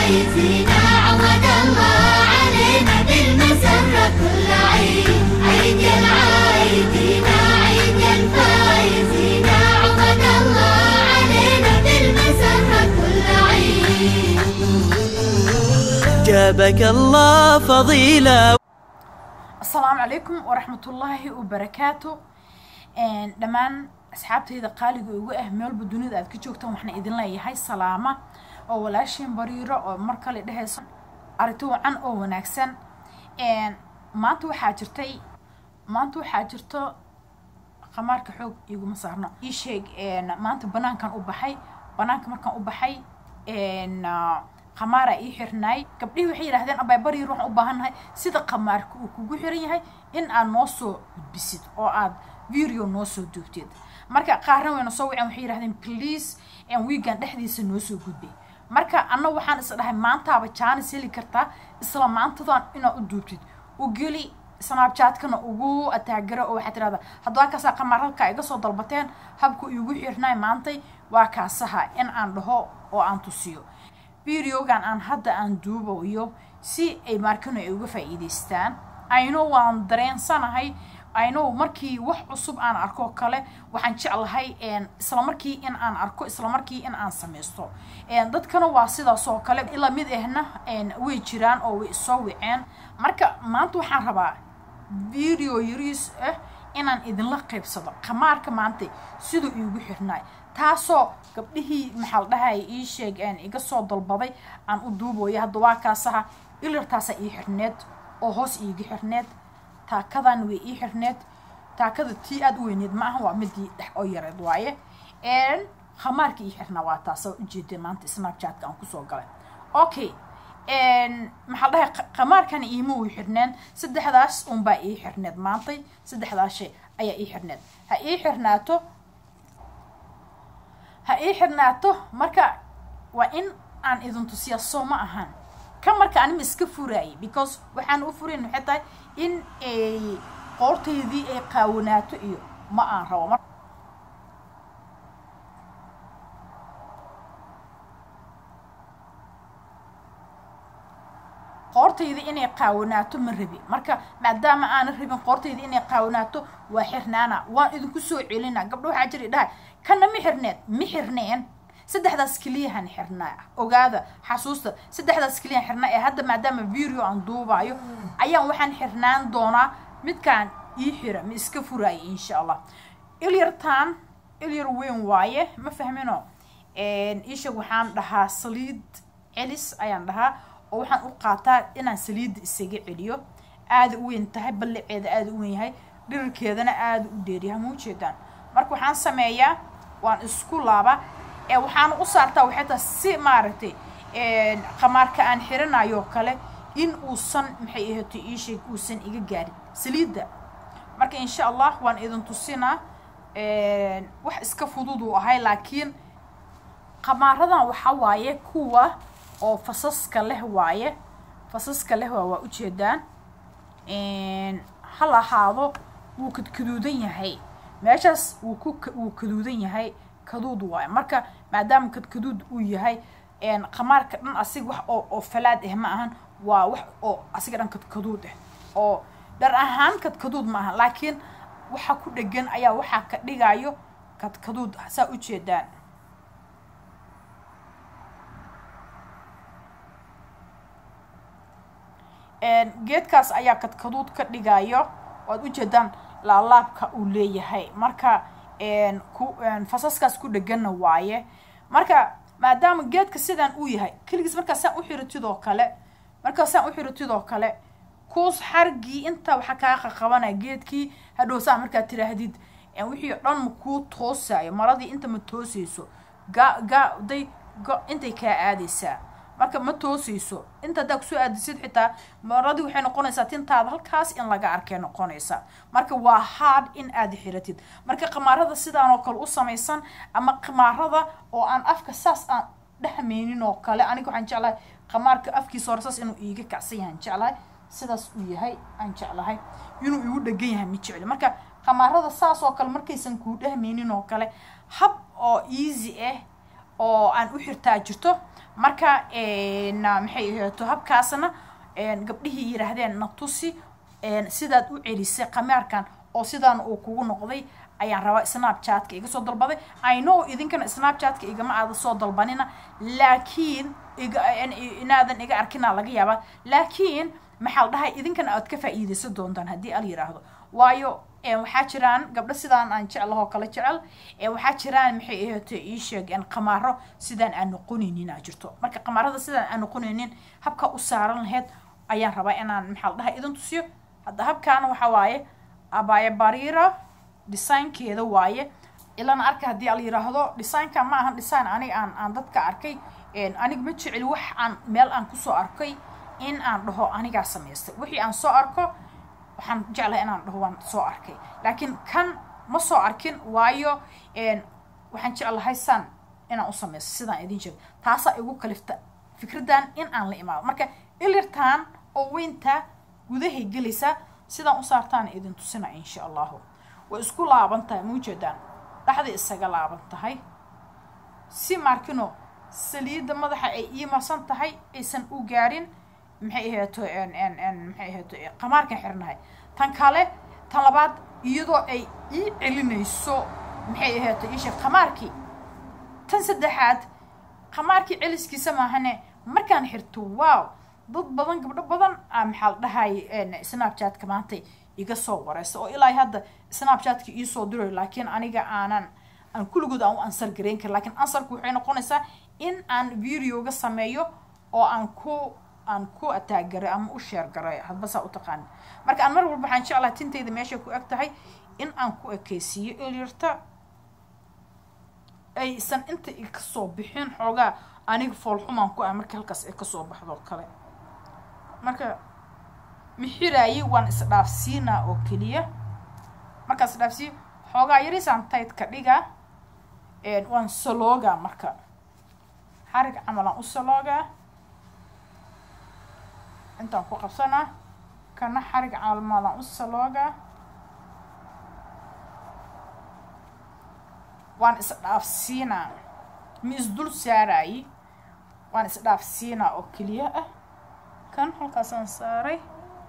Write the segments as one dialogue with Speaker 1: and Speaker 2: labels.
Speaker 1: فايزين عود الله علينا بالمسرة كل عيد عيد يا العايدين عيد يا الفايزين عود الله علينا بالمسرة كل عيد
Speaker 2: جابك الله فضيلة
Speaker 3: asalaamu calaykum waraxmatullaahi wabarakaatu dhammaan asxaabtayda qaaliga ugu ah meelba dunida aad ka joogtaan waxaan idin leeyahay salaama oo walaashiin bariiro oo mar kale dhehayso arito wacan oo wanaagsan maanta waxaa jirtay maanta waxaa jirto qamaarka xoog iguma saarno ii sheeg maanta banaankan u baxay banaanka markaan u baxay qamaara ii xirnaay gabdhihii waxay yidhahdeen abay bariir waxaan u baahannahay sida qamaarka uu kugu xiran yahay in aad noo soo gudbisid oo aad video noo soo duugtid marka qaarna wayna soo waceen waxay yidhahdeen please weegan dhexdiisa noo soo gudbay marka anna waxaan is dhahay maantaaba jaanis heli kartaa isla maantadan inaad u duubtid u geli snapchatkana ugu ataagara oo waxaad tirahdaa haddaba kaasaa qamaar halkaa iga soo dalbateen habku iigu xirnaay maantay waa kaasaha in aan dhaho oo aan tusiyo videogan aan hadda aan duubayo si ay maarkano ay uga faa'iidaystaan ayno waan dareensanahay ayno markii wax cusub aan arko kale waxaan jeclahay isla markii in aan arko isla markii in aan samaysto dadkana waa sidaas oo kale ila mid ahna way jiraan oo way isoo wiceen marka maanta waxaan rabaa video yariis ah inaan idinla qaybsado qamaarka maanta siduu iigu xirnaay taasoo gabdhihii maxaa la dhahay ii sheeg iga soo dalbaday aan u duubooyo hadda waa kaasaha ilirtaasaa ii xirneed oo hoos iiga xirneed taakadan way ii xirneed taakada tii aada u weyneed ma aha waa midii dhex oo yareed waaye khamaarka ii xirnaa waa taasa ujeedeen maanta snapchatka aan kusoo galay okay maxaa la dhahay khamaarkana iima way xirneen saddexdaas unbaa ii xirneed maantay saddexdaas shay ayaa ii xirneed ha ii xirnaato ha ii xirnaato marka waa in aan idin tusiya soo ma ahaan ka marka anima iska furaayay because waxaan u furayn waxay tahay in ay qoortaydii ay qaawanaato iyo ma aan rabo qoortayda inay qaawanaato ma rabi marka maadaama aanan rabin qoortayda inay qaawanaato waa xirnaana waan idinku soo celina gabdho waxaa jira dhahay kana ma xirneed ma xirneen saddexdaas keliyahan xirnaa ogaada xasuusta saddexdaas keliyahan xirnaa ee hadda maadaama video aan duubayo ayaan waxaan xirnaan doonaa midkaan ii xira ma iska furaaya insha allah ilyartaan ilyar weyn waaye ma fahmino isha waxaan dhahaa saliid celis ayaan dhahaa oo waxaan u qaataa inaan saliidda isaga celiyo aada u weyn tahay ballaceeda aada u weyn yahay dhirirkeedana aada u dheeryahay ma ujeedaan marka waxaan sameeyaa waan isku laabaa ee waxaan u saartaa waxay tahay si maaragtay qamaarka aan xiranayo kale in uusan maxay ahaatay ii sheeg uusan iga gaarin saliidda marka insha allah waan idin tusinaa wax iska fudud uu ahay laakiin qamaaradan waxaa waaye kuwa oo fasaska leh waaye fasaska leh waa waa ujeedaan hal ahaado wuu kadkaduudan yahay meeshaas wuu ku wuu kaduudan yahay kaduud waaye marka maadaama kadkaduud uu yahay qamaarka dhan asiga wax oo oo falaad ah ma ahan waa wax oo asiga dhan kadkaduud ah oo dhar ahaan kadkaduud ma ahan laakiin waxa ku dhegan ayaa waxaa ka dhigayo kadkaduud saa ujeedaan geedkaas ayaa kadkaduud ka dhigayo waad ujeedaan laalaabka uu leeyahay marka fasaskaas ku dheganna waaye marka maadaama geedka sidaan uu yahay keligiis markaa saan u xiratidoo kale markaa saan u xiratidoo kale kuus xargii intaa waxaa kaa qaqabanaya geedkii hadhow saa markaad tiraahdid wixii o dhan ma kuu toosayo maradii inta ma toosayso ga ga day intay kaa aadaysaa marka ma toosayso inta haddaa kusoo aadisid xitaa maradii waxay noqonaysaa tintaada halkaas in laga arkay noqonaysaa marka waa hard in aad xiratid marka qamaarada sidaan oo kale u samaysan ama qamaarada oo aan afka saas aan dhexmaynin oo kale aniga waxaan jeclahay qamaarka afkiisa hore saas inuu iiga kacsan yahay aan jeclahay sidaas uu yahay aan jeclahay inuu igu dhegan yahay ma jecli marka qamaarada saas oo kale markaysan kuu dhehmaynin oo kale hab oo easy ah oo aan u xirtaa jirto marka maxay ahaato habkaasna gabdhihii yidhaahdeen na tusi sidaad u celisay qamaarkan oo sidaan uu kugu noqday ayaan rabaa snapchatka iga soo dalbaday i know idinkana snapchatka igama aada soo dalbanina laakiin inaadan iga arkina laga yaabaa laakiin maxaa la dhahay idinkana aad ka faa'iidaysan doontaan haddii al yidhaahdo waayo waxaa jiraan gabdho sidaan aan jeclahoo kale jecel waxaa jiraan maxay ahaato ii sheeg qamaaro sidaan aan noqonaynin aa jirto marka qamaarada sidaan aan noqonaynin habka u saaran lahayd ayaan rabaa inaan maxaa la dhahay idin tusiyo hadda habkaana waxaa waaye abaya barira designkeeda waaye ilana arka haddii al yiraahdo designka ma ahan design aniga aan aan dadka arkay aniga ma jeceli wax aan meel aan kusoo arkay in aan dhaho anigaa samaystay wixii aan soo arko waxaan jeclahay inaan dhaho waan soo arkay laakiin kan ma soo arkin waayo waxaan jeclahay san inaan u samaysto sidaan idin sheego taasaa igu kalifta fikraddan in aan la imaado marka ilirtaan oo weynta gudahay gelaysaa sidaan u saartaan idin tusina insha allahu way isku laaban tahay maujeedaan dhaxday isaga laaban tahay si markino saliidda madaxa ay ii marsan tahay aysan u gaarin maxay ahaato maxay ahaato qamaarkan xirnahay tan kale tan labaad iyadoo ay ii celinayso maxay ahaato iisheeg qamaarkii tan saddexaad qamaarkii celiskiisa maahane markaan xirto wow dad badan gabdho badan a maxaa la dhahay snapchatka maanta iga soo wareysa oo ilaa hadda snapchatka iisoo dirayo laakiin aniga aanan aan kulligood aan u ansar garayn karin lakiin ansarku waxay noqonaysaa in aan videoga sameeyo oo aan ku aan ku ataagaray ama u sheer garay hadba saa u taqaani marka aan mar walba waxaan jeclahay tintayda meeshay ku eg tahay in aan ku ekeysiiyo ilyarta aysan inta i kasoo bixin xoogaa aniga foolxumaan ku ah marka halkaas ay kasoo baxdo kale marka mixiraayi waan isdhaafsiinaa oo keliya markaan isdhaafsiiyo xoogaa yarisaan taydka dhigaa waan saloogaa marka xarig camalaan u saloogaa intaan ku qabsanaa kana xarig camal maalaan u saloogaa waan isdhaafsiinaa ma isdul saaraayi waan isdhaafsiinaa oo keliya ah kan halkaasaan saaray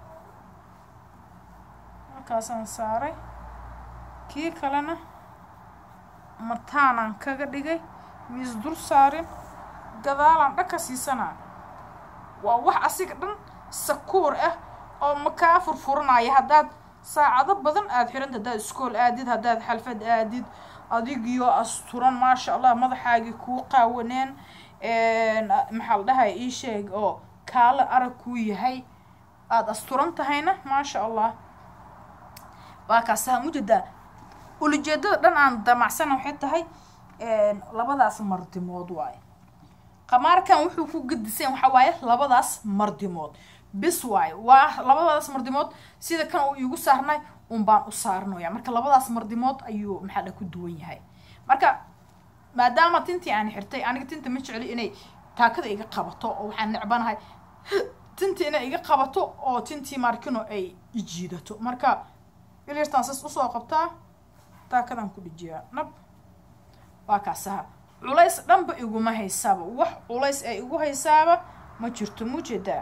Speaker 3: halkaasaan saaray kii kalena mataanaan kaga dhigay miis dul saarin gadaalaan dhanka siisanaa waa wax asiga dhan sakuur ah oo makaa furfuranaya haddaad saacado badan aada xiranta haddaad iskool aadid haddaad xalfad aadid adigiyo asturan maasha allah madaxaagii kuu qaawaneen maxaa la dhahay ii sheeg oo kaalo arag kuu yahay aada asturan tahayna maasha allah waa kaasaa mujeedaa ulajeedada dhan aan damacsana waxay tahay labadaas mardimood waaye qamaarkan wuxuu ku gedisan waxaa waaye labadaas mardimood bis waaye waa labadaas mardimood sida kan uu iigu saarnay un baan u saarnaya marka labadaas mardimood ayuu maxaa dha ku duwan yahay marka maadaama tintii aan xirtay aniga tinta ma jecli inay taakada iga qabato oo waxaan necbanahay tintii inay iga qabato oo tintii markino ay ijiidato marka ilyartaan sas usoo qabtaa taakadaan ku dhijiyaa nab waa kaasaha culays dhanba iguma haysaaba wax culays ee igu haysaaba ma jirto mujeedaa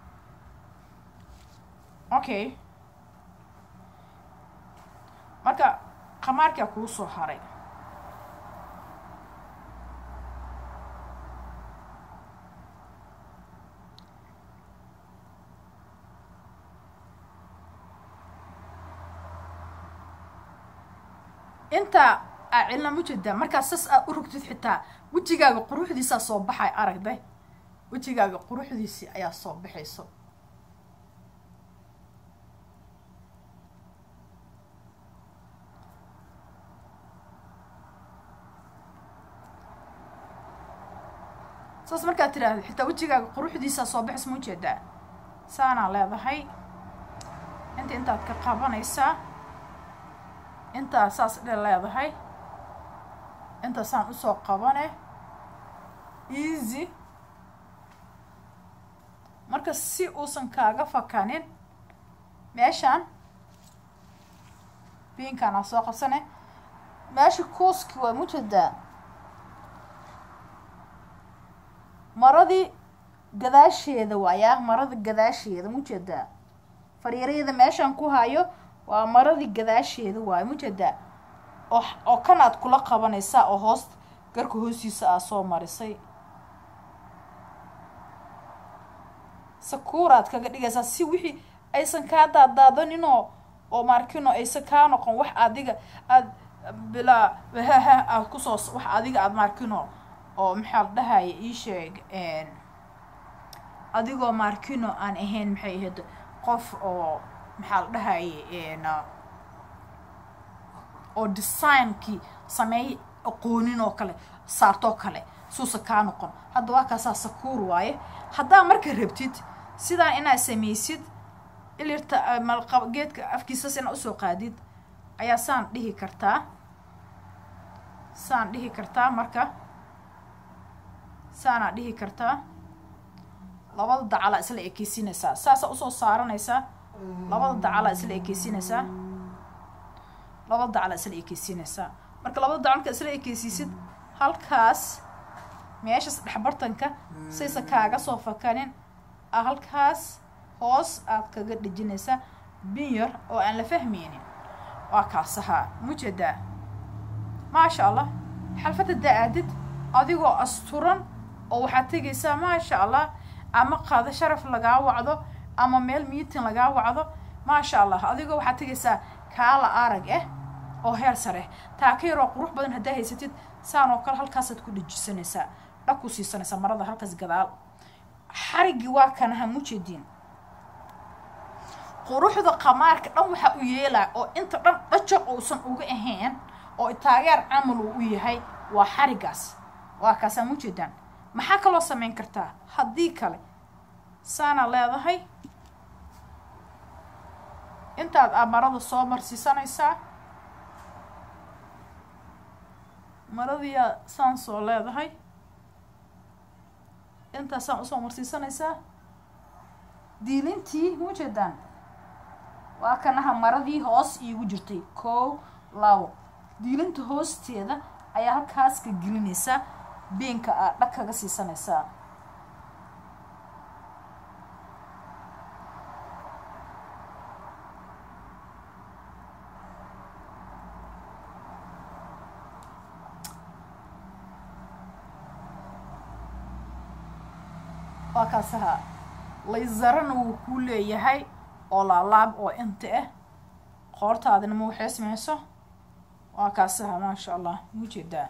Speaker 3: okay marka qamaarkaa kuu soo haray intaa aa cilna mujeedaa markaa sas aad u rugtid xitaa wejigaaga quruxdiisaa soo baxay aragday wejigaaga quruxdiisii ayaa soo baxayso saas markaad tiraahdo xitaa wejigaaga quruxdiisaa soo baxayso maujeedaa saanaa leedahay inta intaad ka qabanaysaa intaa saas dhe leedahay intaasaan usoo qabane easy marka si uusan kaaga fakanin meeshaan biinkaanaa soo qabsane meesha kuuski waa mujeedaa maradii gadaasheeda waayaa marada gadaasheeda mujeedaa fariirayada meeshaan ku hayo waa maradii gadaasheeda waayo mujeedaa oo oo kan aad kula qabanaysaa oo hoos garka hoostiisa aa soo marisay sakuuraad kaga dhigaysaa si wixii aysan kaa daadaadaninoo oo maarkino aysan kaa noqon wax adiga aad bilaa haha aad kusoo wax adiga aad maarkino oo maxaa la dhahaya ii sheeg adigoo maarkino aan ahayn maxay ahayd qof oo maxaa la dhahaye oo designkii sameey aqoonin oo kale saartoo kale suusa kaa noqon hadda waa kaasaa sakuur waaye haddaa marka rabtid sidaa inaad samaysid ilirta malqa geedka afkiisas inaad usoo qaadid ayaa saan dhihi kartaa saan dhihi kartaa marka saanaa dhihi kartaa labada dacalaa isla ekeysinaysaa saasaa usoo saaranaysaa labada dacalaa isla ekeysinaysaa labada dacalaa isla ekeysinaysaa marka labada dacal markaa isla ekeysiisid halkaas meeshas dhexbartanka saysa kaaga soo fakanin a halkaas hoos aad kaga dhejinaysaa bin yar oo aan la fahmaynin waa kaasahaa mujeedaa maasha allah xalfadda da-aadid adigoo asturan oo waxaad tegaysaa maasha allah ama qaado sharaf lagaa wacdo ama meel miitin lagaa wacdo maasha allah adigoo waxaad tegaysaa kaala arag ah oo heer sare taa ka yaroo qurux badan haddaa haysatid saan oo kale halkaasaad ku dhejisanaysaa dhag ku siisanaysaa marada halkaas gadaal xariggii waa kanaha mujeediin quruxda qamaarka dhan waxaa u yeelaa oo inta dhan dhajaq uusan uga ahayn oo taageer camal uu u yahay waa xariggaas waa kaasaa mujeedaan maxaa kaloo samayn kartaa haddii kale saana leedahay intaad aa marada soo marsiisanaysaa maradiyaa saan soo leedahay intaasaan usoo marsiisanaysaa diilintii mujeedaan waa kanaha maradii hoos iigu jirtay kow labo diilinta hoosteeda ayaa halkaas ka gelinaysaa beenka aa dhag kaga siisanaysaa waa kaasaha laysarana wuu kuu leeyahay oo laalaab oo inta ah qoortaadina ma waxeysmayso waa kaasaha maasha allah mujeedaa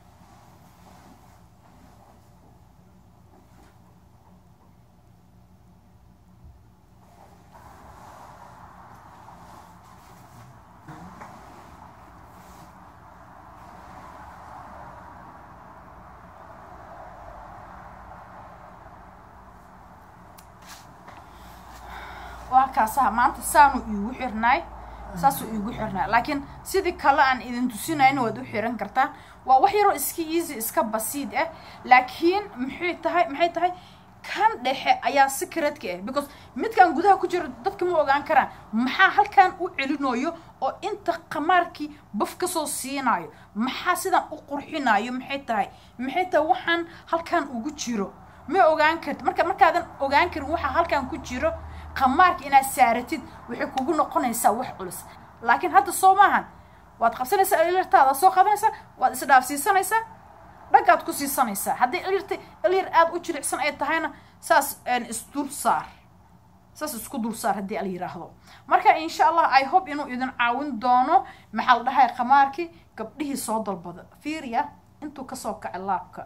Speaker 3: waa kaasaha maanta saanu iigu xirnaay saasuu iigu xirnaay laakiin sidii kale aan idin tusinayna waad u xiran kartaan waa wax yaroo iska easy iska basiid ah laakiin maxay tahay maxay tahay kan dhexe ayaa secretka ah because midkan gudaha ku jiro dadka ma ogaan karaan maxaa halkan u celinayo oo inta qamaarkii baf kasoo siinayo maxaa sidan u qurxinayo maxay tahay maxay tahay waxaan halkan ugu jiro ma ogaan karti marka markaadan ogaan karin waxaa halkan ku jiro qamaarka inaad saaratid waxay kugu noqonaysaa wax culus laakiin hadda soo maahan waad qabsanaysaa ilirtaada soo qadanaysaa waad isdhaafsiisanaysaa dhagaad ku siisanaysaa haddii ilirta ilir aada u jilicsan ay tahayna saas isdul saar saas isku dul saar haddii al yiraahdo marka insha allah i hope inuu idin caawin doono maxaa la dhahay qamaarkii gabdhihii soo dalbada fiiriya intuu kasoo kacay laabka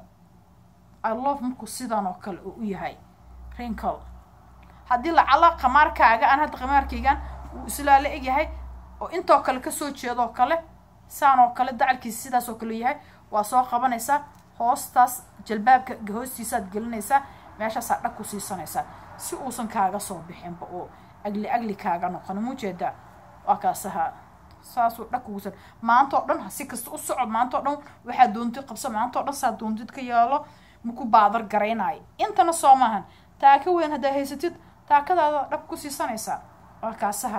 Speaker 3: i love markuu sidan oo kale uu u yahay rinkle haddii lacala qamaarkaaga aan hadda qamaarkaygan uu islaa la egyahay oo intoo kale kasoo jeedoo kale saan oo kale dacalkiisa sidaas oo kale yahay waa soo qabanaysaa hoostaas jalbaabka hoostiisaad gelinaysaa meeshaasaa dhag ku siisanaysaa si uusan kaaga soo bixinba oo agli agli kaaga noqon mujeedaa waa kaasaha saasuu dhag kugusan maanta oo dhan si kasta u soco maanta o dhan waxaa doontid qabso maanta o dhan saa doontid ka yeelo maku baadar garaynaayo intana soo maahan taaka weyn haddaa haysatid taakadaada dhab ku siisanaysaa waa kaasaha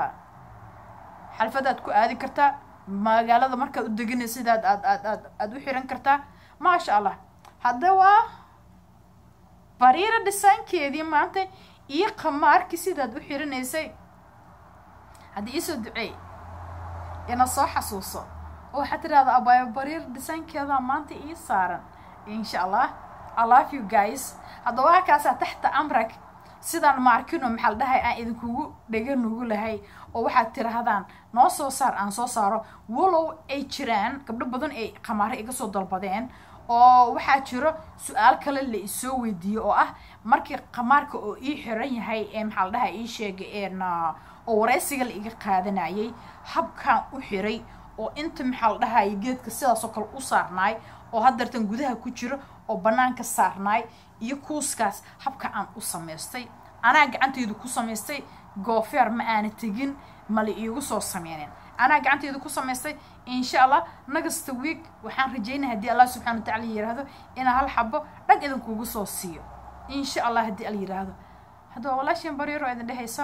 Speaker 3: xalfadaad ku aadi kartaa magaalada markaad u deganaysa sidaad aad aad aad aada u xiran kartaa maasha allah hadda waa bariira dhisaankeedii maanta iyo qamaarkii sidaad u xirinaysay haddii iisoo duceey ina soo xasuuso oo waxaad tidhahda abaayo bariir dhisaankeedaa maanta ii saaran insha allah i love you guys haddaba halkaasaa taxta amrag sidaan maarkino maxaa la dhahay aan idinkugu dhega nugu lahay oo waxaad tirahdaan noo soo saar aan soo saaro walow ay jiraan gabdho badan ay qamaaro iga soo dalbadeen oo waxaa jiro su-aal kale la isoo weydiiyo oo ah markii qamaarka oo ii xiran yahay ee maxaa la dhahay ii sheegay oo wareysiga la iga qaadanayay habkaan u xiray oo inta maxaa la dhahay geedka sidaasoo kale u saarnaay oo haddeertan gudaha ku jiro oo bannaanka saarnaay iyo kuuskaas habka aan u samaystay anaa gacantaydu ku samaystay goofeer ma aana tegin mala iigu soo sameynin anaa gacantaydu ku samaystay insha allah nagasta week waxaan rajaynaya haddii allah subxana watacala yiraahdo inaa hal xabo dhag idinkugu soo siiyo insha allah haddii al yiraahdo haddaba walaashin bariiro idin dhehayso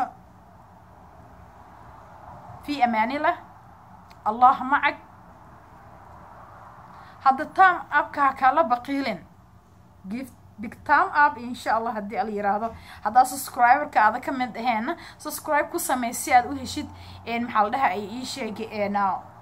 Speaker 3: في أمان الله الله معك هذا تام أب كاكالا بقيلين give big time up إن شاء الله هدي على يراهdo هذا subscriber كهذا كمن هنا subscribe ku samee si aad u heshid een maxaa la dhahaa ay ii sheegeen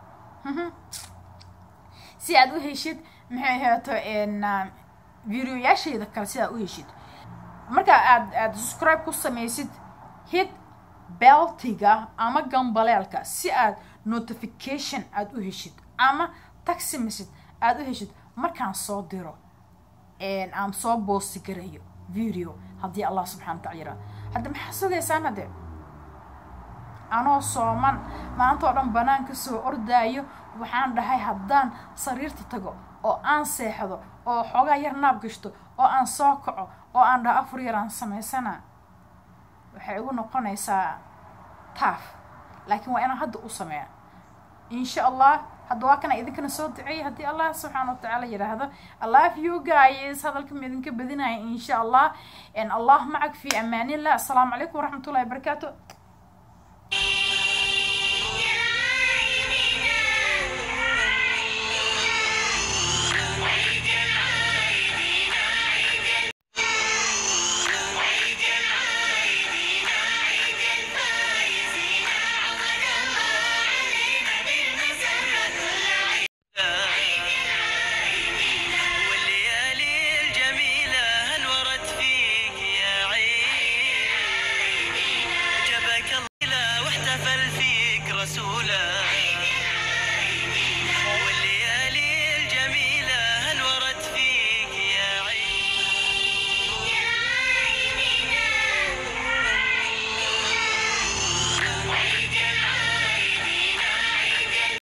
Speaker 3: si aad u heshid maxay ahaato een videoyaashayda kale si aad u heshid marka aad aad subscribe ku sameysid hit beltiga ama gambaleelka si aad notification aada u heshid ama taxi message aada u heshid markaan soo diro aan soo boosti garayo video haddii allah subxana wa tacala yiraado hadda maxaa sugaysaan hadde anoo sooman maanta oo dhan banaanka soo ordaayo waxaan dhahay haddaan sariirta tago oo aan seexdo oo xoogaa yar naab gashto oo aan soo kaco oo aan dhaho afar yar aan samaysana waxay igu noqonaysaa taaf laakiin waa inaan hadda u sameeya insha allah hadda waa kana idinkana soo duceeya haddii allah subxaana watacaala yidhaahdo i love you guys hadalka ma idinka badinaya insha allah allah macag fi amaanillah asalaamu calaykum waraxmatullahi wabarakaatu